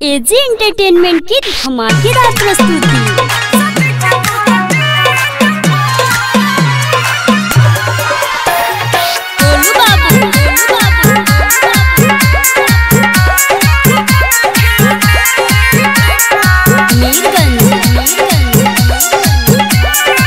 AG entertainment की धमाकेदार प्रस्तुति गोलू बाबू, गोलू बाबू, मीरगंज, मीरगंज,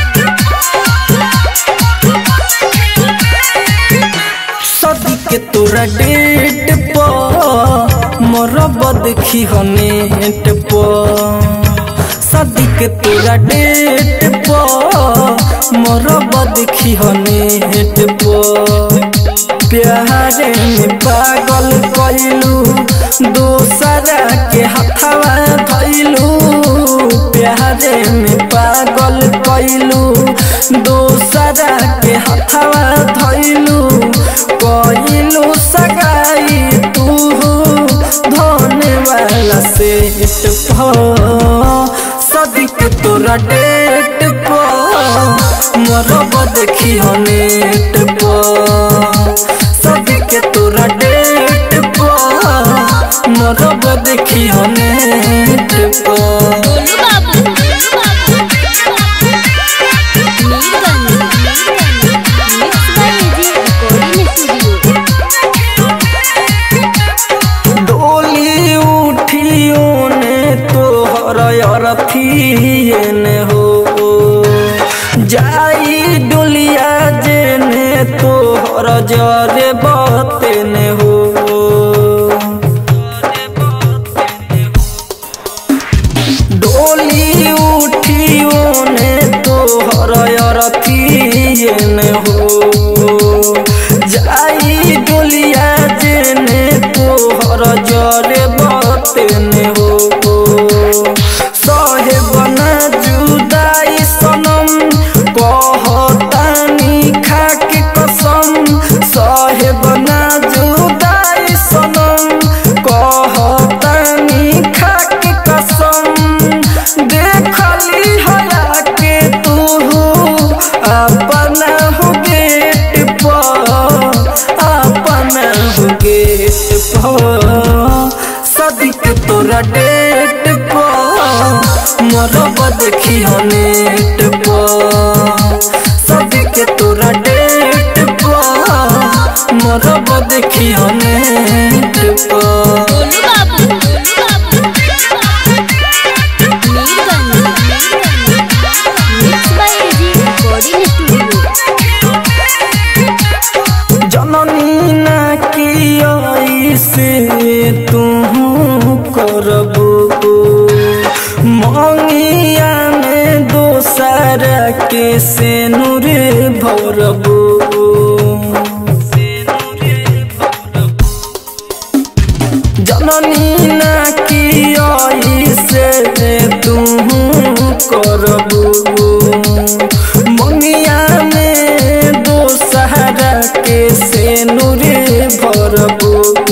सदी के तोरा डेट पर मरब देखी हनेट पर सदी के तोरा डेट पर मरब देखी हनेट पर प्यारे में पागल कैलू दोसरा के हथवा धैलू प्यारे में पागल कैलू दोसरा के हथवा धैलू कैलू सगाई तू धोने वाला सेट सदिक तोरा डेट पर मरब देखी नेट पर सदिक तोरा डेट पर मरब देखी नेट पर Golu Babu, Golu Babu, Mirganj, Mirganj, mix by AG recording studio डोली उठियो ने तोहर अरथिए ने हो जाई डोलिया जे ने तोहर जरे बते ने हो डोली उठियो ने तोहर अरथिए ने हो जाई डोलिया जेने तोहर जरे बतेने हो सहे बना जुदाई सनम कहतानी खाके कसम सहे बना जुदाई सनम कहतानी खाके कसम देखली हया के तू अपना हो गेट पर अपना हो गेट पर सदिक तोरा डेट पर मरब देखी नेट पर सदिक तोरा डेट पर मरब देखी नेट पर Golu Babu, Golu Babu, Mirganj, Mirganj, mix by AG recording studio जननी ना की से तू करबो मंगिया में दोसर के से नूर भरबो जननी ना की से तू करबो मंगिया में दोसहरा के से नूरे भरबो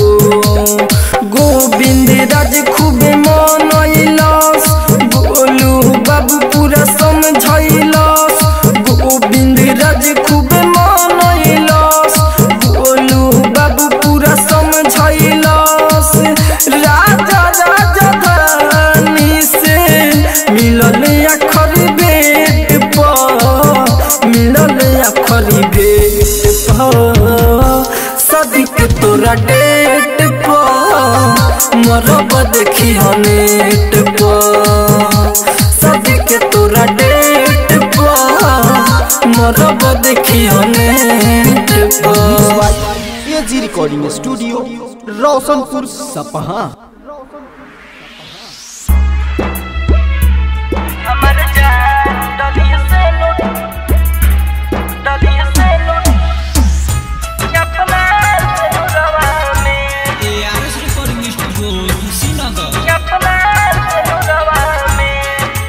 गोविंद राज खूबे मनैलस गोलू बाबू पूरा समझैलस गोविंद राज खूबे मनैलस गोलू बाबू पूरा समझैलस राजा राजा धानी से मिलल अखरी बेट पर मिलल अखरी बेट पर सदिक तोरा डेट पर मरब देखी नेट पर सदिक तोरा डेट पर मरब देखी नेट पर एजी रिकॉर्डिंग स्टूडियो रोशनपुर सपहा हमर जान डलिया से लुट डलिया से लुट अपना रवा में ARS Recording Studio Sinaga. अपना रवा में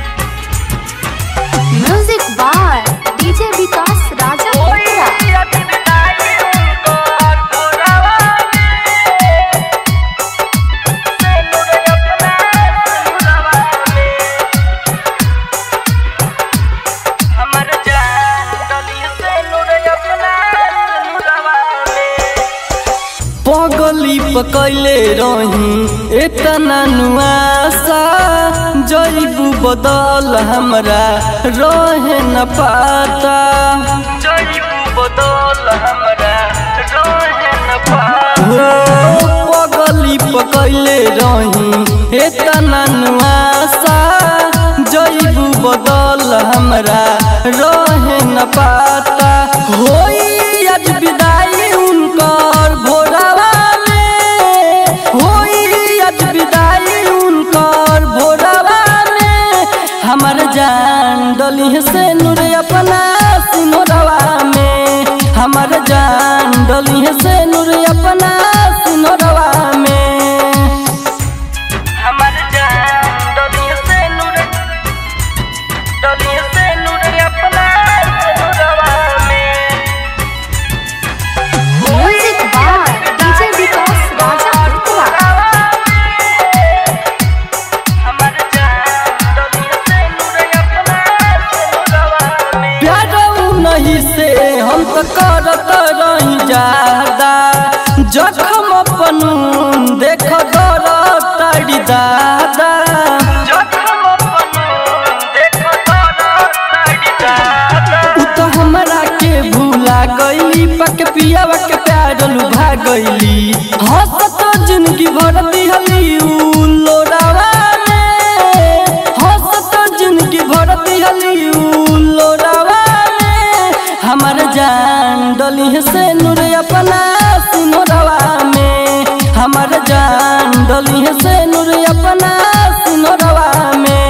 music by DJ Vikas Raja Uttara पगली पकैले रही एतना नुआ जईबू बदल हमरा रहे न पाता जईबू बदल हमरा रहे न पाता हो पगली पकैले रही एतना नुआसा जईबू बदल हमरा रहे न पाता होई आज विदाई उनकर भोरवा में होई आज विदाई उनकर भोरवा में हमर जान डली से नूर अपना सिनोरवा में हमर जान डली से नूर अपना सिनोरवा में हमर जान डली से नूर डली से नूर अपना सिनोरवा में music by DJ Vikas Raja Uttara प्यार नहीं से हम तो करत रही ज्यादा जखम अपन देख दर ताड़ी दादा उ तो हमरा के भूला गईली पक पियावा के प्यार लुभा गईली हंसत जिंदगी भर दिहली उ लोरावा में हंसत जिंदगी भर दिहली उ लोरावा में हमर जान डली से नूर अपना सिनोरवा में हमर जान डली से नूर अपना सिनोरवा में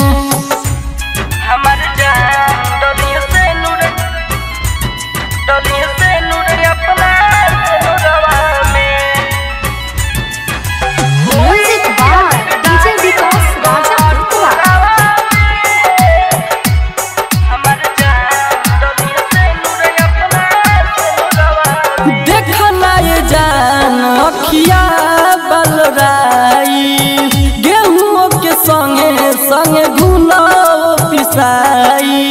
हमर जान डली से नूर डली से नूर अपना सिनोरवा में music by DJ Vikas Raja Uttara देखला ये जान अखिया बलराई गेहूं के संगे संगे घुना पिसाई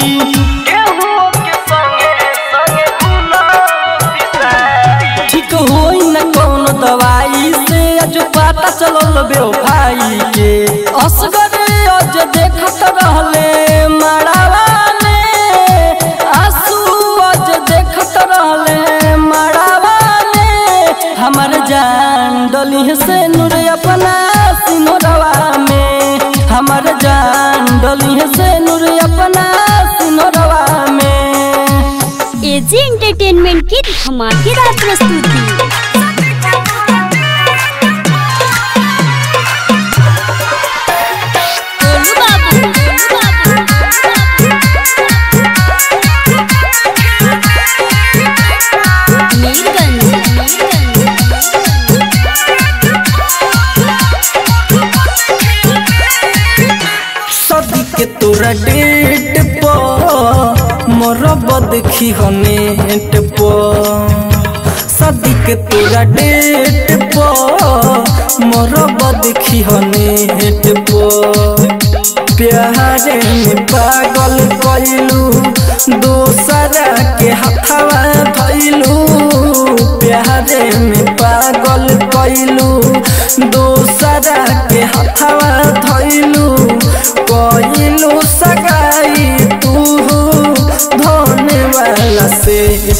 ठीक होई न कौन दवाई से आज पता चलल बेवफाई के असगर आज देखत रहले मड़ावा में आंसू आज देखत रहले मड़ावा में हमर जान डली से नूर अपना सिनोरवा में हमर जान डली से नूर अपना सिनोरवा में एजी एंटरटेनमेंट की धमाकेदार प्रस्तुति गोलू बाबू गोलू बाबू मीरगंज सदी के तोरा डेट पर मोरब देखी हो नेट पर सदी के तोरा डेट पर मोरब देखी हो नेट पर प्यारे में पागल कैलू दोसरा के हथवा धैलू प्यारे में पागल कैलू दोसरा के हथवा धैलू कैलू सगाई तू धोने वाला सेट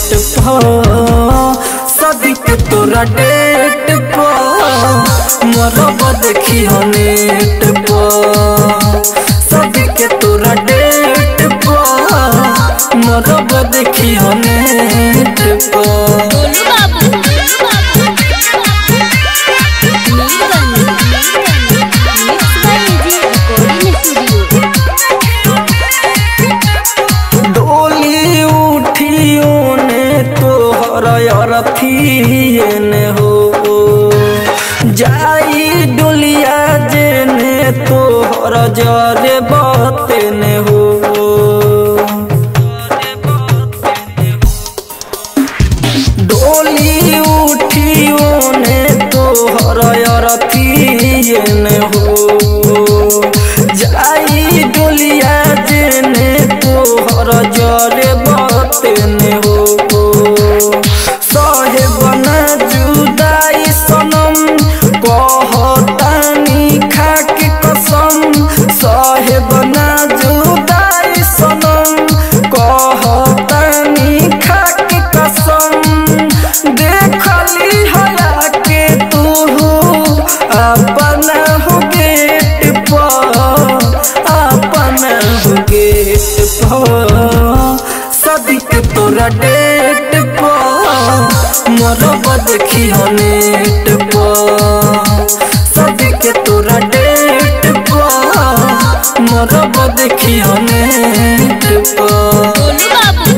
सदिक तोरा डेट पर मरब देखी हो नेट पर सदिक तोरा डेट पर मरब देखी हो नेट पर Golu Babu Golu Babu Mirganj mix by AG recording studio डोली उठियो ने तोहर अरथिए ने हो जाई डोलिया जे ने तोहर जरे बते ने हो डोली उठियो ने तोहर अरथिए ने हो जाई डोलिया जेने तोहर जरे बतेने हो सहे बना जुदाई सनम कहतानी खाके कसम सहे डेट पर मरब देखी हो नेट पर सदी के तोरा डेट पर मरब देखी हो नेट पर Golu Babu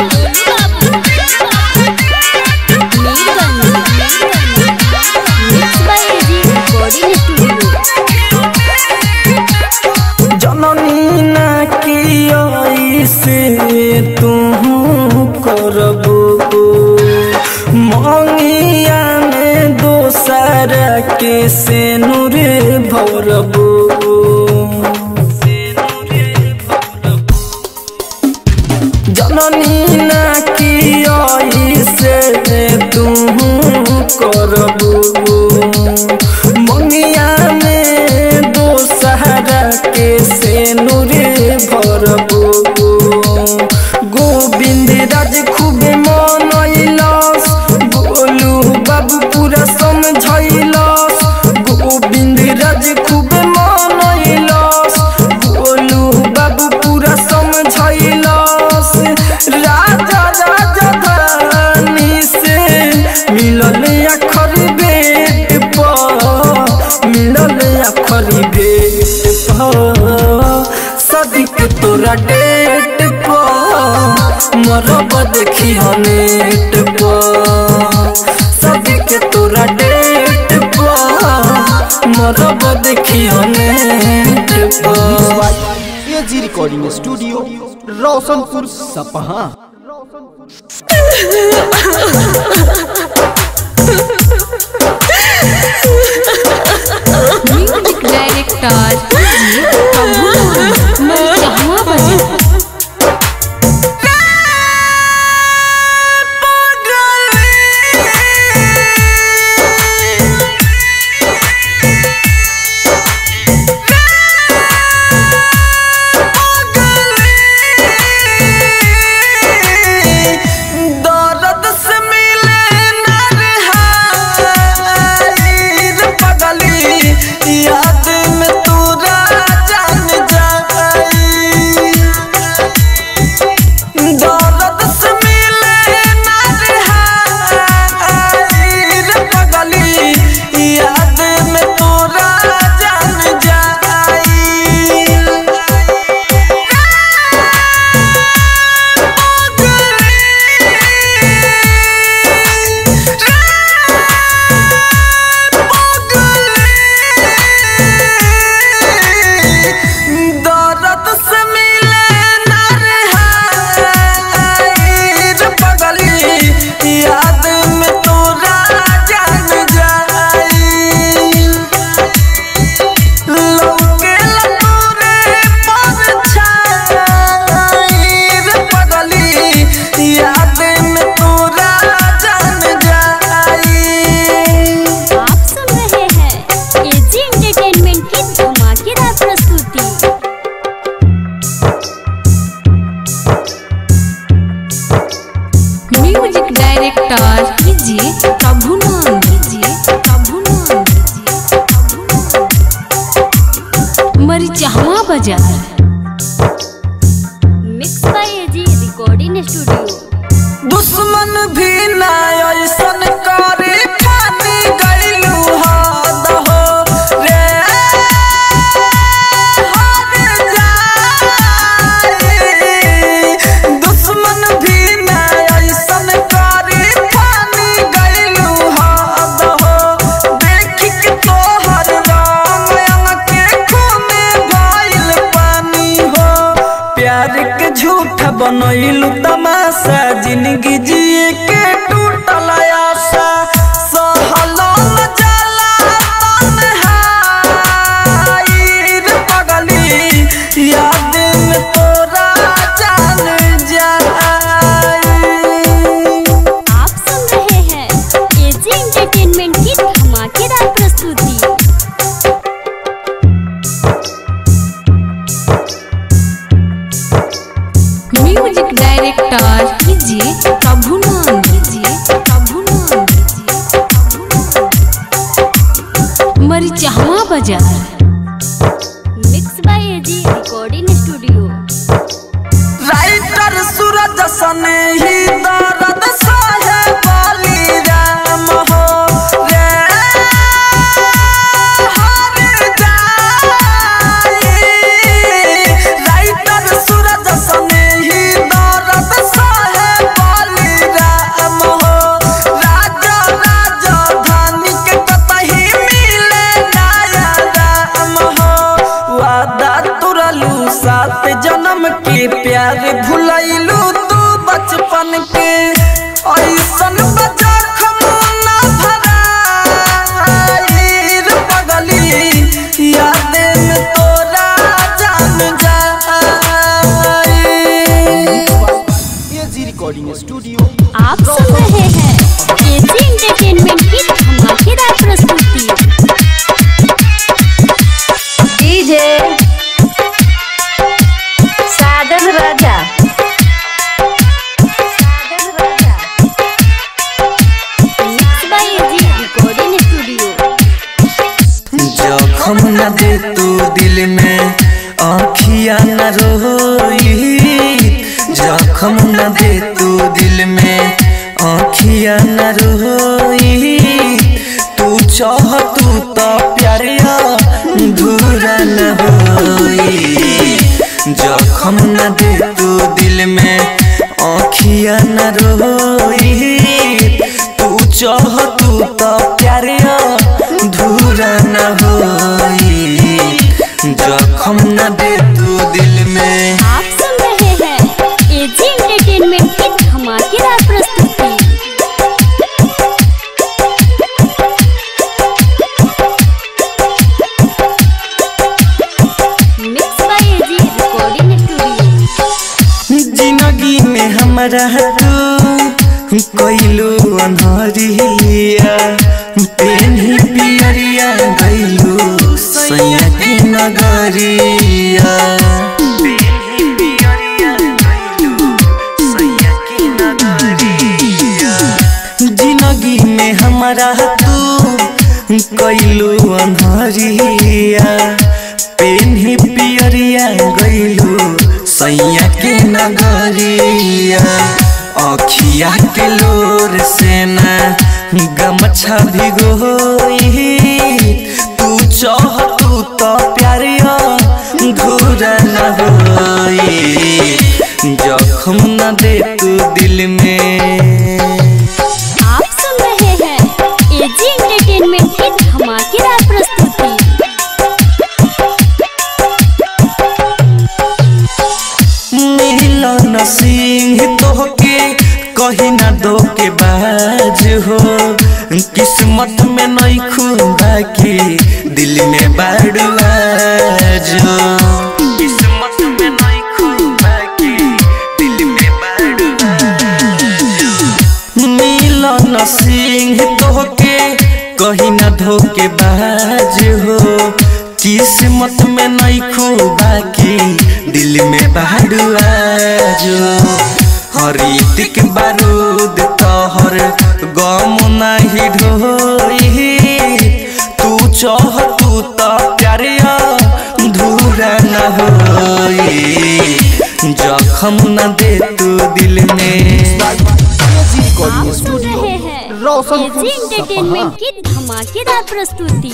Mirganj mix by AG recording studio जननी ना की से तू करबो मंगिया में दोसर के से नूर भरबो जननी ना की से तू करबो मंगिया में दोसहरा के से नूरे भरबो गोविंद राज खूब मनैलस गोलू बाबू पूरा समझैलस गोविंद राज खूब मनैलस गोलू बाबू पूरा समझैलस राजा राजा धानी से मिलल अखर बेट पर मिलल अखर बेट पर सदिक तोरा डेट पर मरब देखी हो नेट पर सदिक तोरा डेट पर मरब देखी हो नेट पर एजी रिकॉर्डिंग स्टूडियो रोशनपुर सपहा म्यूजिक डायरेक्टर प्रभु मैं जहाँ बजे दर्द से मिले नरहाई रे पगली याद में तोरा जान जाई दर्द से मिले नरहाई रे पगली याद में तोरा जान जाई दर्द से मिले नरहाई रे पगली याद में तोरा जान जाई लौके लतोरे परछाई रे पगली याद में तोरा जान जाई आप सुन रहे हैं एजी एंटरटेनमेंट की धमाकेदार प्रस्तुति म्यूजिक डायरेक्टर कीजिए प्रभु नाम कीजिए प्रभु नाम कीजिए प्रभु नाम Marichahawa Bazar mix by AG recording studio दुश्मन भी ना ऐसन करे ठानी गइलू हद हो रे हद जाई। दुश्मन भी ना ऐसन करे ठानी गइलू हद हो देखी के तोहर रंग अंग के खूने भइल पानी हो प्यार के झूठ बनैलू तमाशा जिंदगी जिए के टूटल आशा सहलो न जाला तन्हाई रे पगली याद में तोरा जान जाई आप सुन रहे हैं एजी एंटरटेनमेंट की धमाकेदार प्रस्तुति म्यूजिक डायरेक्टर कीजिए प्रभु नाम कीजिए प्रभु नाम कीजिए प्रभु नाम Marichahawa Bazar mix by AG recording studio writer Suraj सने ही दरा के प्यार भुलैलू तू बचपन के ऐसन बजा खमुना भराई रे पगली याद में तोरा जान जाई एजी रिकॉर्डिंग स्टूडियो आप सुन रहे हैं एजी एंटरटेनमेंट की धमाकेदार प्रस्तुति DJ Sajan Raja Sajan Raja mix by AG recording studio जखम न दे तू दिल में आँखिया न रोई जखम न दे तू दिल में आँखिया न रोई तू चाह तू तो प्यारिया धूरा न होई जखम न दे तू दिल में आँखिया न रोई तू चाह तू तो प्यारिया धूरा न होई जखम न दे तू दिल में आप सुन रहे हैं एजी एंटरटेनमेंट की धमाकेदार प्रस्तुति mix by AG recording studio जिंदगी में हमारा तू कोइलू अनहरिया पेन्ही पियरिया गइलू सैया की नगरिया पेन्ही पियरिया गइलू सैया की नगरिया जिंदगी में हमारा तू कैलू अनहरिया पेन्ही पियरिया गइलू सैया के नगरिया अखिया के लोर से ना गमछा भिगोई तू चाह तू तो प्यारिया घूरा न होई जखम न दे तू दिल में आप सुन रहे हैं एजी एंटरटेनमेंट की धमाकेदार प्रस्तुति मिलन सिंह तोहके कही ना दो के बाज हो किस्मत में नहीं खुदा की दिल में बाड़ुआज हो किस्मत में नहीं खुदा की दिल में बाड़ुआज मिलन सिंह तोहके कही ना धोके बाज हो किस्मत में नहीं खूबा की दिल में बाड़ुआज हरितिक बारूद तोहर गम नहीं ढोई तू चाह तू तो प्यारिया धूरा न होई जखम न दे तू दिल में एजी रिकॉर्डिंग आप सुन स्टूडियो रहे हैं रोशनपुर एजी एंटरटेनमेंट की धमाकेदार प्रस्तुति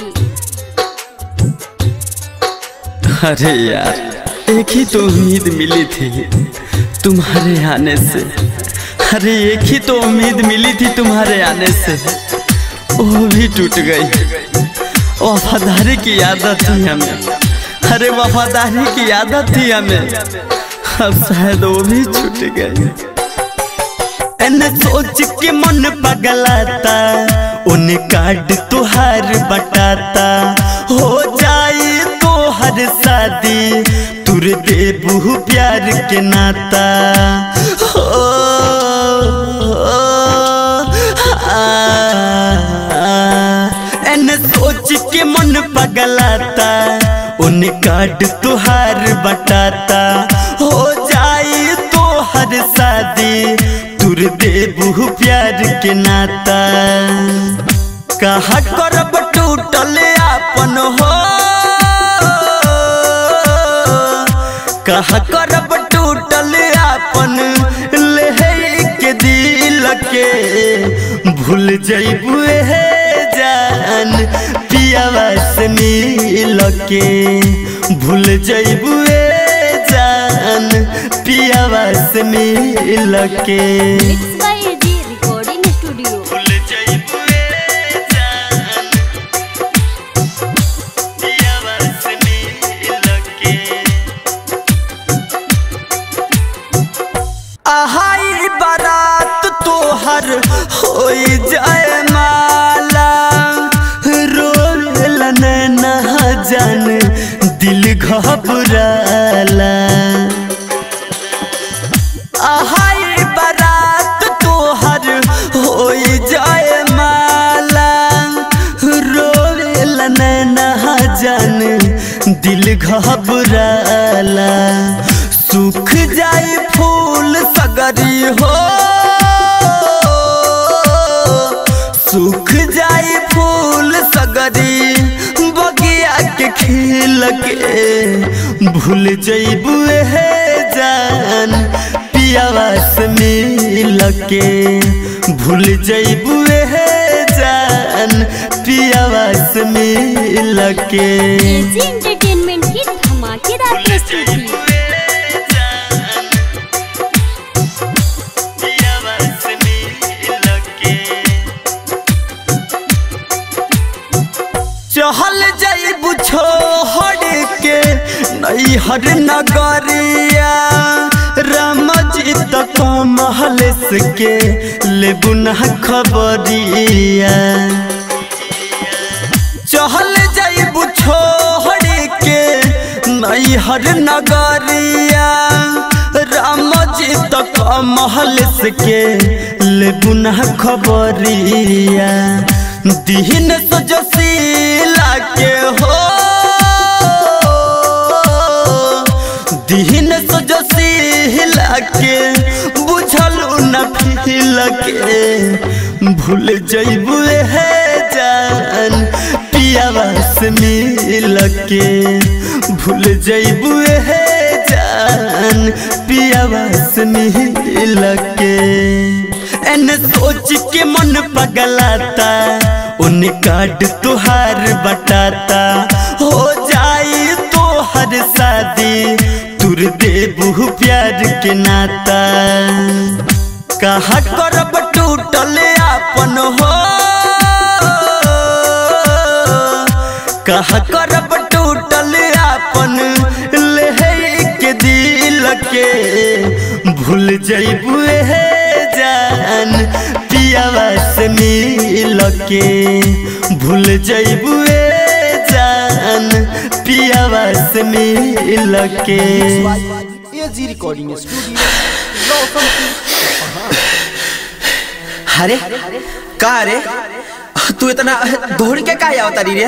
अरे यार एक ही तो उम्मीद मिली थी तुम्हारे आने से अरे एक ही तो उम्मीद मिली थी तुम्हारे आने से वो भी टूट गई वफादारी की आदत थी हमें अरे वफादारी की आदत थी हमें अब शायद वो भी छूट गई एने सोच के मन पगलाता उन कार्ड तुहार बटाता हो जाए तो हर शादी तुर देबू प्यार के नाता हो, आ, एने सोच के मन पगलाता उन कार्ड तुहार बटाता हो जाए तो हर शादी तुर देबू प्यार के नाता कहा करब टूटल आपन हो कहा करब टूटल आपन ले के दिल के भूल जइबू हे जान पियावा से मिल के भूल जइबू जान पियावा से मिल के mix by AG recording studio भूल जइबू जान पियावा से मिल के घबराला आहाई बारात तोहर हो जाए माला रोवेला नैना जान दिल घबराला सूख जाए फूल सगरी हो सूख जाए फूल सगरी बगिया के खिल के भूल जइबू हे जान पियावा से मिल के भूल जइबू हे जान पियावा से मिल के एजी एंटरटेनमेंट की धमाकेदार प्रस्तुति चहल जाइबू छोड़ के नैहर नगरिया राम जी तक महल के लेबू न खबरिया चहल जाइबू छोड़ के नैहर नगरिया राम जी तक महल के लेबू न खबरिया दीन सजसीला के हो दीन सजसीला के बुझल न फिल के भूल जइबू हे जान पियावा से मिल के भूल जइबू हे जान पियावा से मिल के एन सोच के मन पगलाता उन कार्ड तुहार बटाता हो जाई तोहर शादी तुर देबू प्यार के नाता कहा करब टूटल आपन हो कहा करब टूटल आपन ले के दिल के भूल जइबू हे जान पियावा से मिल के भूल जइबू जान पियावा से मिल के एजी रिकॉर्डिंग स्टूडियो रोशनपुर अरे का रे तू इतना दौड़ के का आवता रे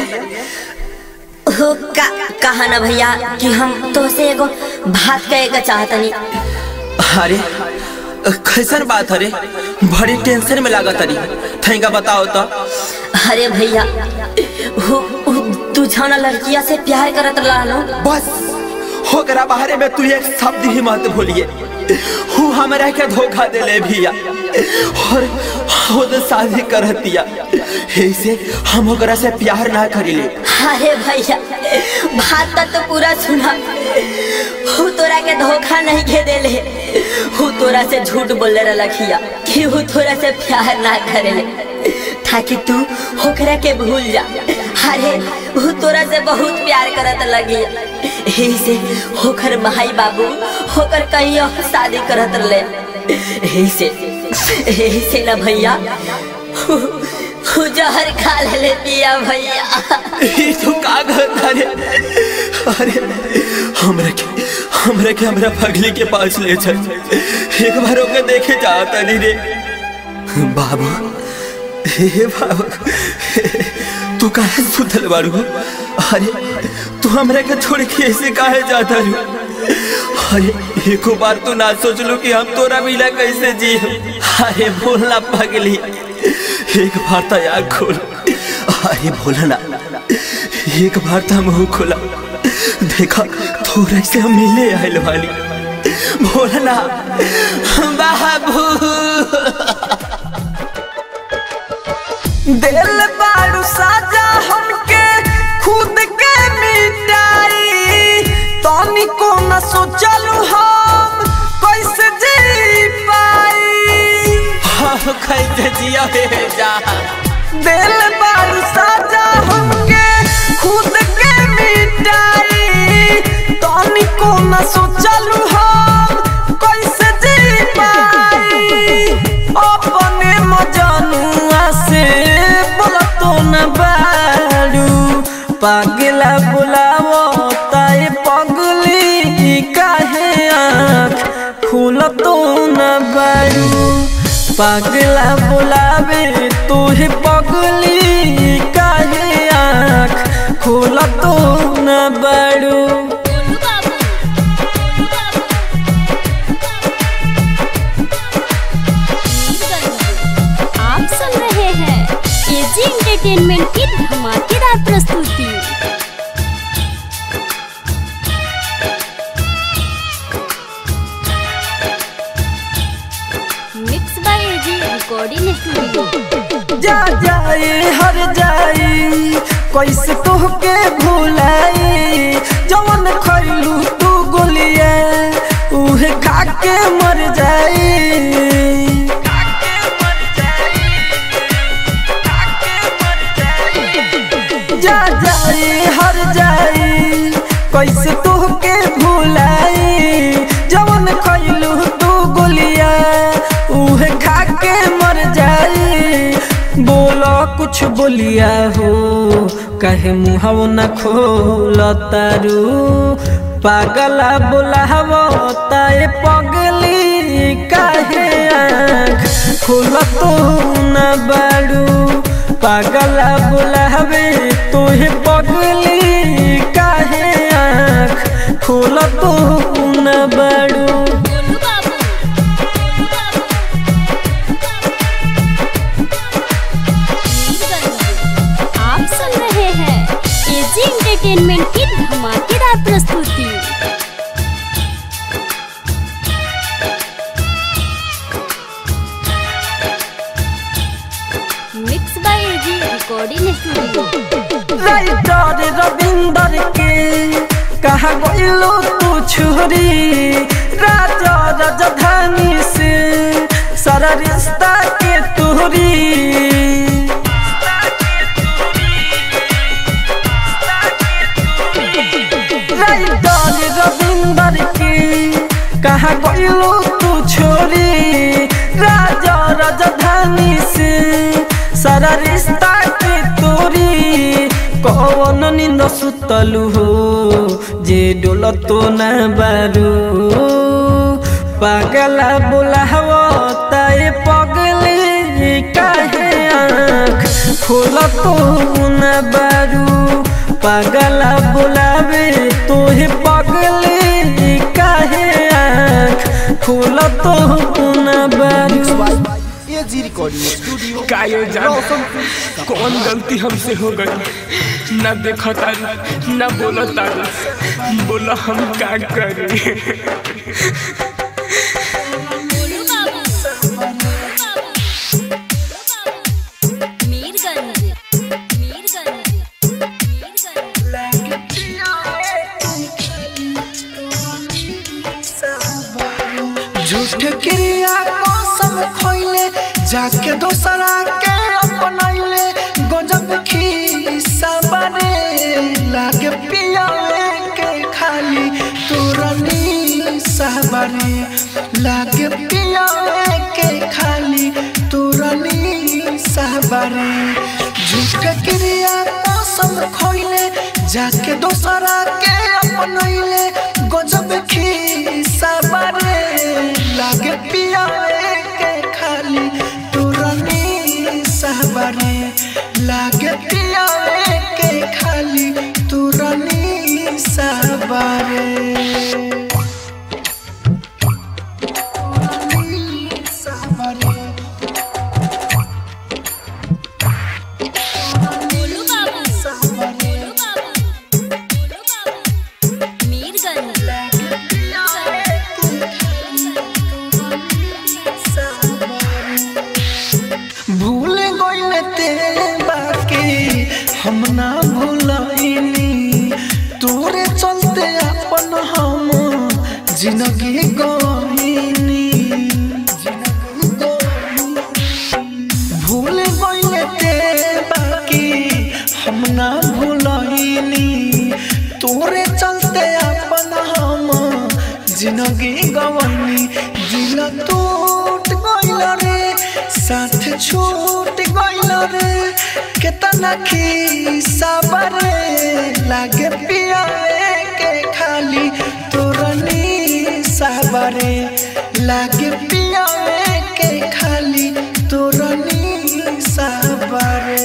हो का कहा ना भैया कि हम तो से एगो बात कहे के चाहतनी अरे कैसन बात अरे बड़ी टेंशन में लागत अरे थैंका बताओ तो अरे भैया हो हो, तू जाना लड़किया से प्यार करत रहलो बस होकरा बाहरे में तू एक शब्द ही मत भूलिए हूँ हमरा के धोखा देले भैया और खुद शादी करतिया ऐसे हम ओकरा से प्यार ना करिले अरे भैया बात तक तो पूरा सुना हु तोरा के धोखा नहीं के देले हु तोरा से झूठ बोले रखिया कि हु तोरा से प्यार ना करेले ताकि तू होकरा के भूल जा अरे हु तोरा से बहुत प्यार करत लगी यही से होकर भाई बाबू होकर कहीं और शादी करत रहे यही से यही से ना भैया हु हु जहर खा ले पिया भैया ई तो का कहता रे अरे हमरा के हमरा के हमरा पगली के पास ले चल एक बार ओके देखे जाता नहीं रे बाबू हे बाबू तू काहे सुतल बारू अरे तू हमरा के छोड़ के ऐसे काहे जाता रू अरे एको बार तो ना सोच लो कि हम तोरा मिला कैसे जी अरे बोलना पगली एक बार तो आग खोल अरे बोलना एक बार तो मुंह खोला देखा थोड़ा से हम मिले आयल वाली बोलना बाबू दिल बारू साजा हमके खुद के मिटाई तनी को न सोचलू हम कैसे जी पाई हम कैसे जिया हे जा दिल बारू साजा हमके खुद के मिटाई तनी को न सोचलू हम कैसे जी पाई अपने मजनुआ से बोला तो न बारू पागला बुलावो ताई पग बोल तो न बारू पागला बुलावे तोहे पगली काहे आँख खोल तो न बारू आप सुन रहे हैं एजी एंटरटेनमेंट की धमाकेदार प्रस्तुति mix by AG recording studio जा जाए हर जाए कैसे तोहके भुलाई जवन खैलू तू गोलिया उहे खा के मर जाई जा जाए हर जाए कैसे तोहके भुलाई जवन खैलू तू गोलिया उहे खा के मर जाई बोलो कुछ बोलिया हो कहे मुहव न खोल तारू पागला बोलाव ताए पगली काहे आँख खोल तो न बारू पागला बोलावे तोहे पगली काहे आँख खोल तो न बारू आप सुन रहे हैं एजी एंटरटेनमेंट की धमाकेदार प्रस्तुति mix by AG recording studio writer Ravinder के कहा गइलो तू छुरी राजा राजधानी से सारा रिश्ता के तोरी राइटर रविंदर के कहा गइलो तू छोरी राजा राजधानी से सारा रिश्ता के तोरी कौन निंद सुतलू हो जे डोल तो न बारू पागला बोलाव ताए पगले काहे आँख खोल तो न बारू पागला बोलावे तोहे पगले काहे आँख खोल तो न बारू एजी रिकॉर्डिंग स्टूडियो कायो जान कौन गलती हमसे हो गई न देखो तारू न बोलो तारू बोलो हम का करें मीरगंज मीरगंज मीरगंज झूठ क्रिया कसम खइले जाके दोसरा के अपनैले गजब खीसा बने लागे पियावे के खाली तुरनी साबरे लागे पियावे के खाली तुरनी साबरे झूठ क्रिया कसम खइले जाके दोसरा के अपनैले गजब खीसा बने लागे पियावे के खाली तुरनी सहबरे लागे पियावे के खाली तुरनी सहबरे तुरनी सहबरे बोलू बाबू सहबरे बोलू बाबू बोलू बाबू मीरगंज भूल गइल ते बाकी हम ना भूलइनी तोरे चलते अपन हम जिंदगी गइनी भूल गइल ते बाकी हम ना भूलइनी तोरे चलते अपन हम जिंदगी गवनी दिल टूट गइल रे साथ छूट गइल रे केतना खीसा बरे लागे पियावे के खाली तोरनी साबरे लागे पियावे के खाली तोरा निशा बारे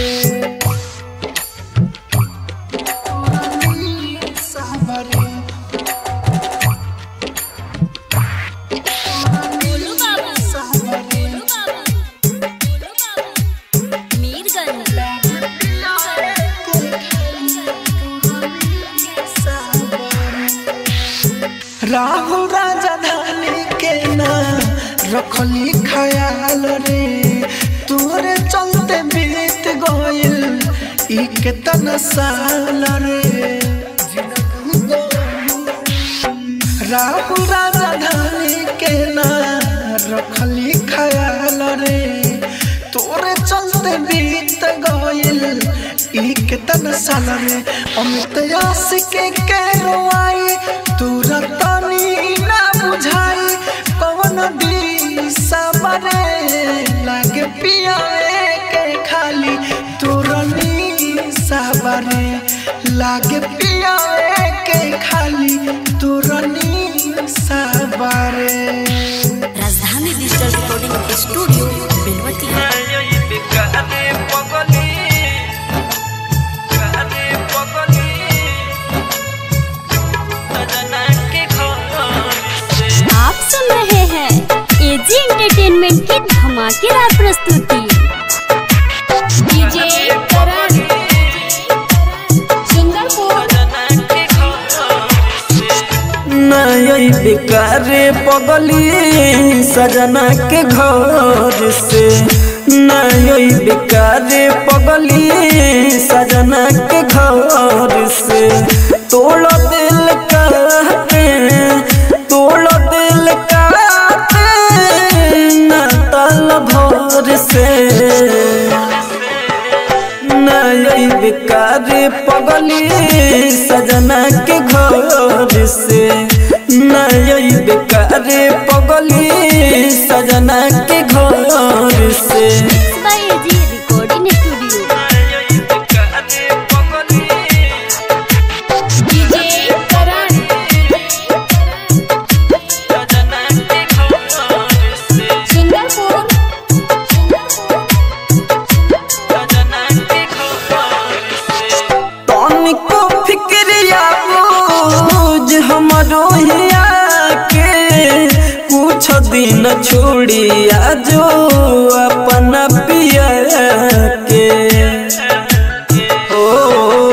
तोरा निशा बारे गोलू बाबू गोलू बाबू गोलू बाबू मीरगंज राहुल राजधानी के ना रखली ख्याल रे तोरे चलते बीत गइल ई केतना साल रे राहुल राजधानी के ना रखली ख्याल रे तोरे चलते बीत गइल ई केतना साल रे अमित आशिक के रोआई तोरा तनी ना बुझाई कवन दिशा बारे लागे पियावे के खाली तोरा निशा बारे लागे पियावे के खाली तोरा निशा बारे राजधानी डिजिटल रिकॉर्डिंग स्टूडियो बेलवतिया आप सुन रहे हैं एजी एंटरटेनमेंट की धमाकेदार प्रस्तुति डीजे करण सुंदरपुर नई बेकारे पगली सजना के घर से नई बेकारे पगली सजना के घर से तोड़ दिल कहते तोड़ दिल कहते न तल भोर से नई बेकार पगली सजना के घर से नई बेकार पगली सजना के घर से by AG recording studio DJ Karan Sundarpur तनिको फिक्रिया बोझ हमरो हिया के कुछ दिन छोड़िया जो अपना पिया के ओ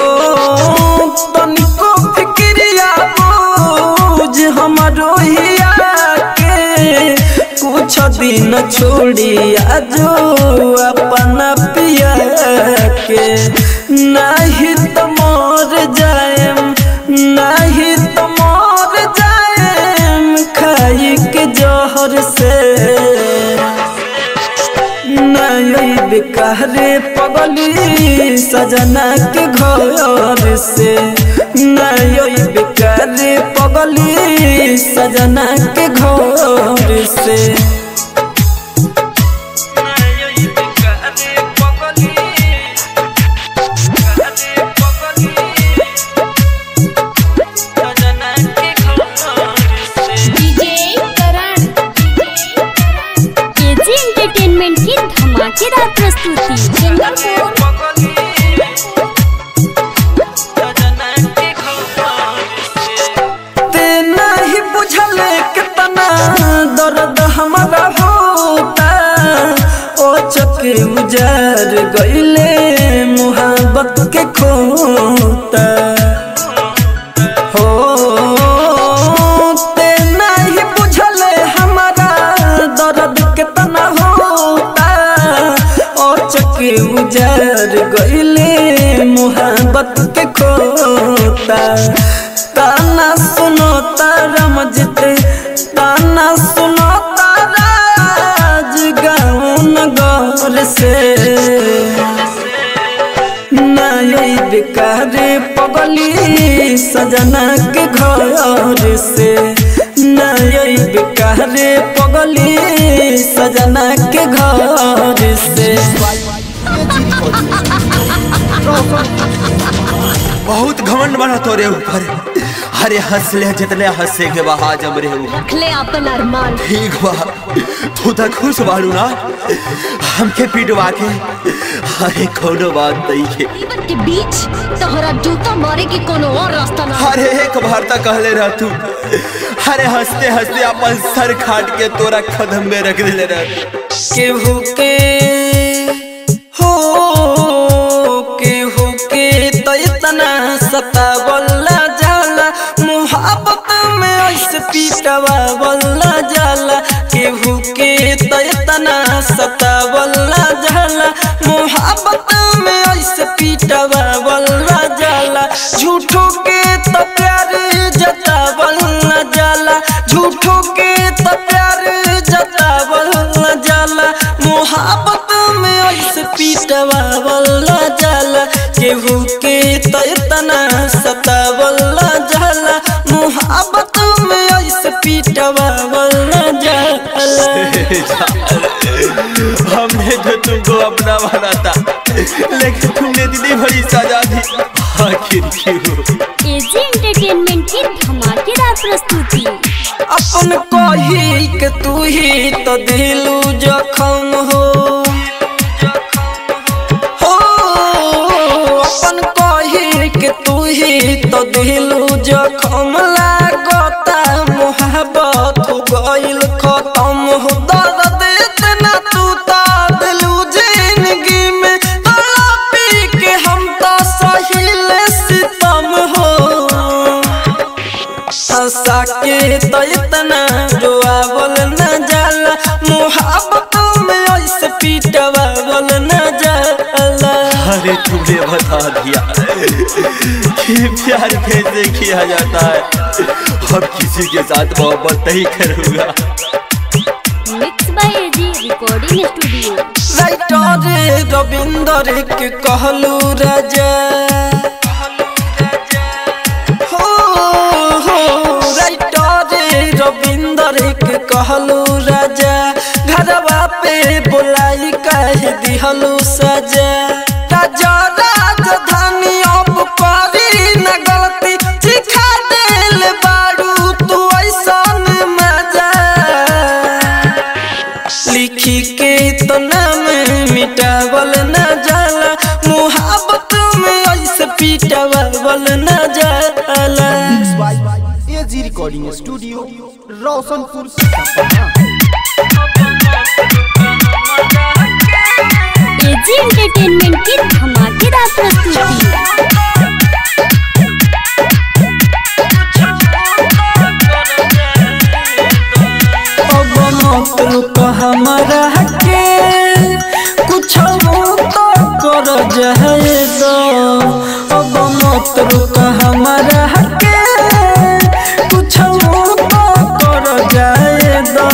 तनिको फिक्रिया बोझ हमरो हिया के कुछ दिन छोड़िया जो अपना पिया के नहीं तो मर जाएम नहीं तो मर जाएम खाई के जहर से नई बेकारे पगली सजना के घर से नई बेकारे पगली सजना के घर से डीजे करण एजी एंटरटेनमेंट की धमाकेदार प्रस्तुति सुंदरपुर ते नहीं बुझल कितना दर्द हमारा होता ओ चके उजर गईले मुहब्बत के खोता हो ते नहीं बुझल हमारा दर्द कितना होता ओ चके उजर गईले मुहब्बत के खोता ताना सुनो तारा मजते ताना सुनो तारा आज गाँव नगर से नई बेकारे पगली सजना के घर से नई बेकारे पगली सजना के घर से बहुत घमंड बना तोरे ऊपर अरे हंस ले जितने हंसे के बहा जम रे हो रखले अपन अरमान ठीक बा तू तो खुश बाड़ू ना हमके पिटवा के अरे कोनो बात नहीं के जीवन के बीच तोहरा जूता मारे की कोनो और रास्ता ना अरे एक बार तक कहले रह तू अरे हंसते हंसते अपन सर खाट के तोरा कदम में रख दिले रह केहू के हो केहू के तो इतना सतावला जाला मुहब्बत में ऐसे पीटवावला जाला केहू के तो इतना सतावला जाला मुहब्बत में ऐसे पीटवावला जाला झूठों के तो प्यार जतावला जाला झूठों के तो प्यार जतावला जाला मोहब्बत में ऐसे पीटवावला जाला केहू के तो इतना सतावला जाला मोहब्बत में ऐसे पीटवावला जाला हमने जो तुमको अपना माना था लेकिन तुमने इतनी बड़ी सजा दी आखिर क्यों एजी एंटरटेनमेंट की धमाकेदार प्रस्तुति अपन कही के तू ही तो दिलू जखम हो हो अपन कही के तू ही तो दिलू जखम लागता मोहब्बत हो गइल खत्म हो दर्द इतना तू तो दिलू जिंदगी में तड़पी के हम तो सहिल सितम हो हंसा के तो इतना रोआवल न जाला मोहब्बत में ऐसे पीटवावल न जाला अरे तुमने बता दिया कि प्यार कैसे किया जाता है अब किसी के साथ मोहब्बत नहीं करूंगा mix by AG recording studio writer Ravinder के कहलू राजा हो हो राइटर रविंदर के कहलू राजा घरवा पे बुलाई कह दिहलू सजा राजा राजधानी अब करी न गलती सिखा दिल बारू तू ऐसन मजा लिखी के तो नाम मिटावल न जाला मुहब्बत में ऐसे पीटावल न जाला AG recording studio Roshanpur Sapna AG entertainment की धमाकेदार प्रस्तुति अब मत रुक हमारा के कुछ तो कर जाए दो अब मत रुक हमारा के कुछ तो कर जाए दो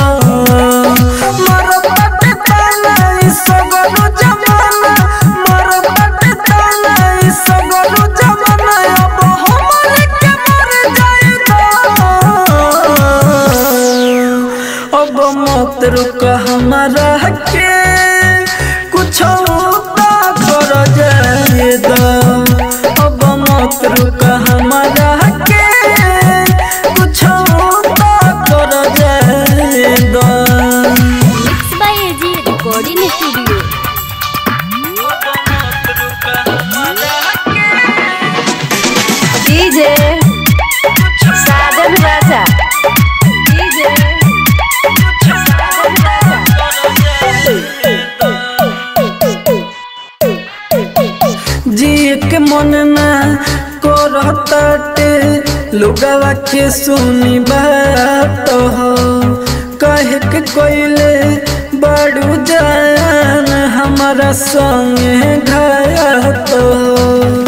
मरत ताला ई सगरो जमाना मरत ताला ई सगरो जमाना अब हमरे के मर जाए दो अब मत रुक हमारा के कुछ कर जाए दो अब मत रुक हमारा के कुछ कर जाए दो mix by AG recording studio DJ Sajan Raja DJ Sajan Raja ji के मन ना करताटे लुगावा के सुनी बात हो कहे के कोइले बड़ू जान हमारा संगे घात हो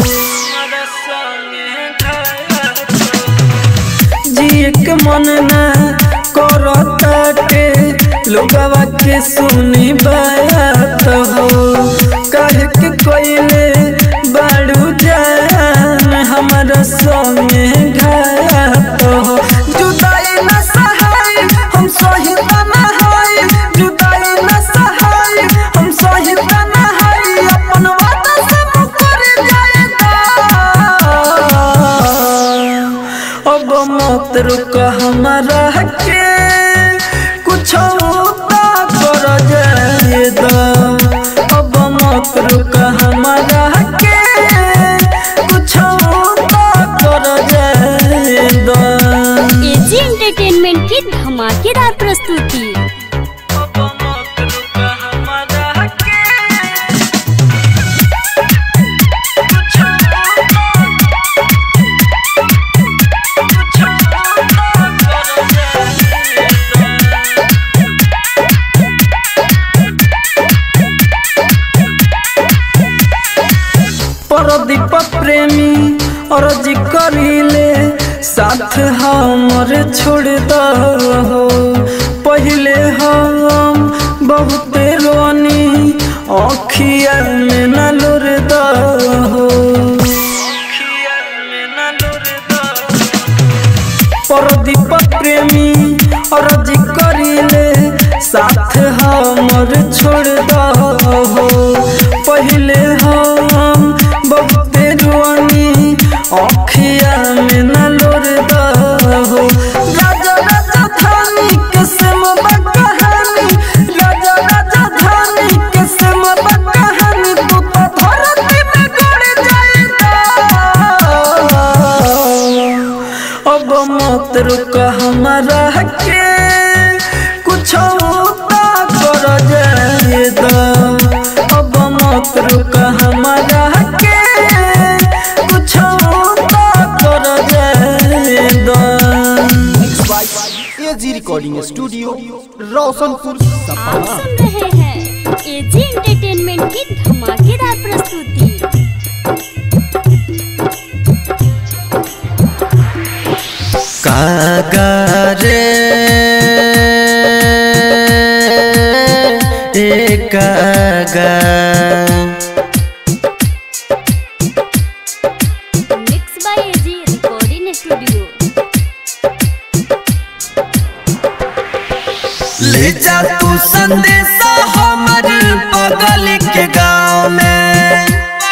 जी के मन ना करताटे लोगवा के सुनी बात हो कहे के कोइले बड़ू जान हमारा संगे घात हो जुदाई न सहाय हम सहित न हाय जुदाई न सहाय हम सहित न हाय अपन वादा से मुकर जाए अब रुक हमारा के कुछ कर जाए द अब मत रुक हमारा के कुछ कर जाए द एजी एंटरटेनमेंट की धमाकेदार प्रस्तुति परदीप प्रेमी और जी करीले साथ हमर छोड़ दो पहले हम बहुत रोनी अखिया में न लोर दो परदीप प्रेमी और जी करीले साथ हमर छोड़ दो पहले हम बहुत रुआनी अखिया में न लोर दो राजा राजा धानी के सेम कहानी राजा राजा धानी के सेम कहानी तू तो धरती में गड़ जाएगा अब मत रुक हमारा के कुछ कर जाए द अब मत रुक हमारा के कुछ कर जाए द एजी रिकॉर्डिंग स्टूडियो रोशनपुर आप सपना सुन रहे हैं एजी एंटरटेनमेंट की धमाकेदार प्रस्तुति कागारे ए कागा mix by AG recording studio ले जा तू संदेशा हमर बगल के गाँव में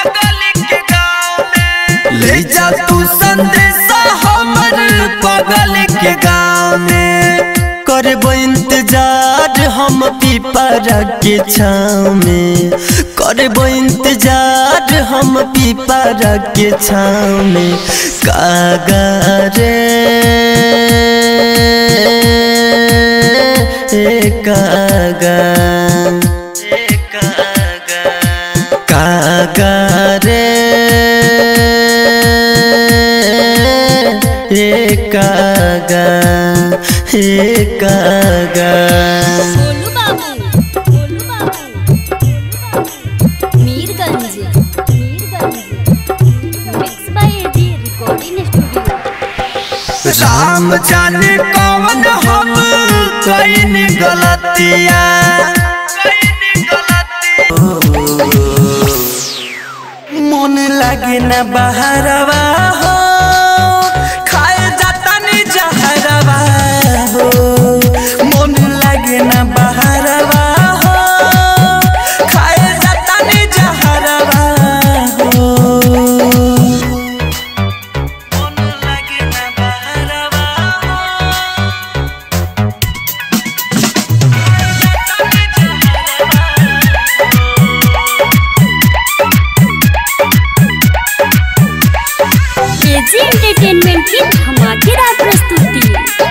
ले जा तू संदेशा हमर बगल के गाँव में करबो इंतजार हम पीपरा के छाँव में करबो इंतजार हम पीपरा के छाँव में कागा रे ए कागा कागा रे ए कागा ए कागा Golu Babu Golu Babu Mirganj Mirganj mix by AG recording studio Ram जाने कौन हम कईन गलतिया मन लगे न बहरवा हो खाए जाता नी जहरवा हो मन लगे न बहरवा हो खाए जाता नी जहरवा हो एजी एंटरटेनमेंट की धमाकेदार प्रस्तुति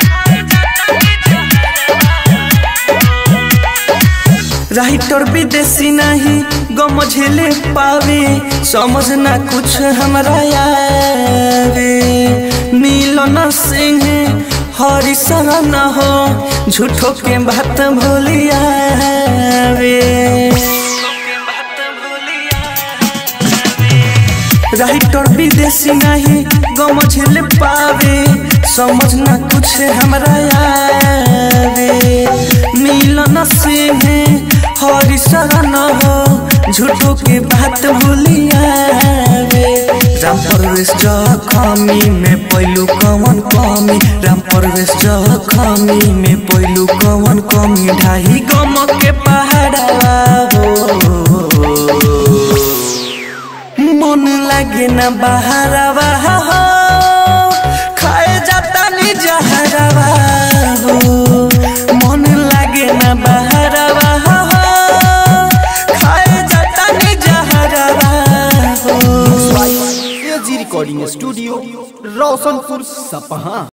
राइटर विदेशी नहीं गम झेले पावे समझ ना कुछ हमरा आवे मिलन सिंह हरि शरण हो झूठो के बात भूलियावे राइटर विदेशी नहीं गम झेल पावे समझ ना कुछ हमरा आवे मिलन सिंह हरि शरण हो झूठो के बात भूलियावे राम परवेश जखमी में पहलू कवन कमी राम परवेश जखमी में पहलू कवन कमी ढाई गम के पहाड़ा हो मन लागे न बहरवा हो खाए जाता नी जहर स्टूडियो रोशनपुर सपहा